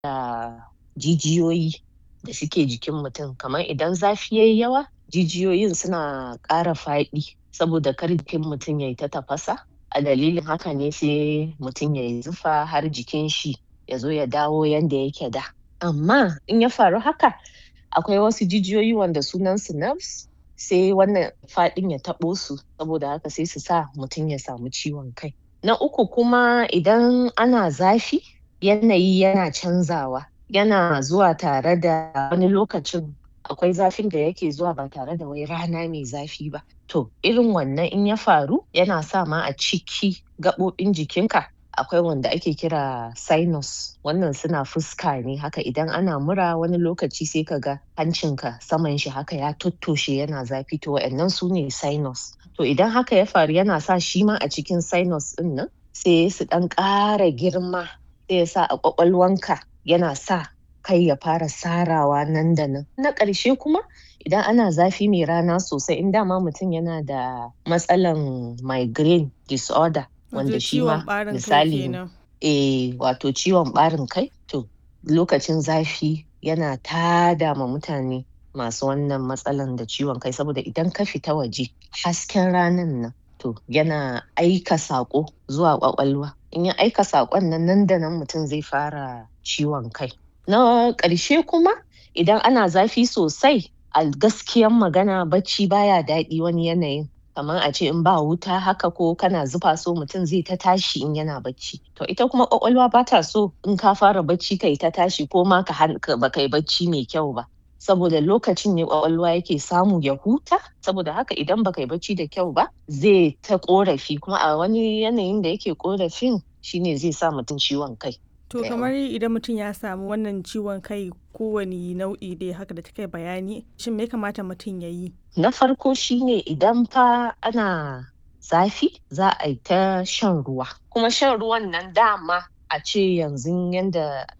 da jijiyoyi da suke jikin mutum kamar idan zafi yayi yawa jijiyoyin suna ƙara faɗi saboda kar jikin mutum yayi ta tafasa a dalilin haka ne sai mutum yayi zufa har jikin shi yazo ya dawo yanda yake da amma in ya faru haka akwai wasu jijiyoyi wanda sunan su nerves sai wannan faɗin ya taɓo su saboda haka sai su sa mutum ya samu ciwon kai na uku kuma idan ana zafi yanayi yana canzawa yana zuwa tare da wani lokacin akwai zafin da yake zuwa ba tare da wai rana mai zafi ba to irin wannan in ya faru yana sa ma a ciki gaɓoɓin jikin ka akwai wanda ake kira sinus wannan suna fuska ne haka idan ana mura wani lokaci sai ka ga hancin ka saman shi haka ya tottoshe yana zafi to wa'innan sune sinus to idan haka ya faru yana sa shima a cikin sinus ɗin nan sai su ɗan ƙara girma sai ya sa a ƙwaƙwalwan ka yana sa kai ya fara sarawa nan da nan na ƙarshe kuma idan ana zafi mai rana sosai in dama mutum yana da matsalan migraine disorder wanda shima misali eh wato ciwon ɓarin kai to lokacin zafi yana tada ma mutane masu wannan matsalan da ciwon kai saboda idan ka fita waje hasken ranan nan to yana aika saƙo zuwa ƙwaƙwalwa in ya aika saƙon nan nan da nan mutum zai fara ciwon kai na ƙarshe kuma idan ana zafi sosai a gaskiyan magana bacci baya daɗi wani yanayin kamar a ce in ba wuta haka ko kana zufa so mutum zai ta tashi in yana bacci to ita kuma ƙwaƙwalwa bata so in ka fara bacci kayi ta tashi ko ma ka baka yi bacci mai kyau ba saboda lokacin ne ƙwaƙwalwa yake samu ya huta saboda haka idan baka yi bacci da kyau ba zai ta ƙorafi kuma a wani yanayin da yake ƙorafin shine zai sa mutum ciwon kai To kamar idan mutum ya samu wannan ciwon kai kowane nau'i dai haka da kika bayani shin me ya kamata mutum ya yi? Na farko shine idan fa ana zafi za a yi ta shan ruwa kuma shan ruwan nan dama a ce yanzu yanda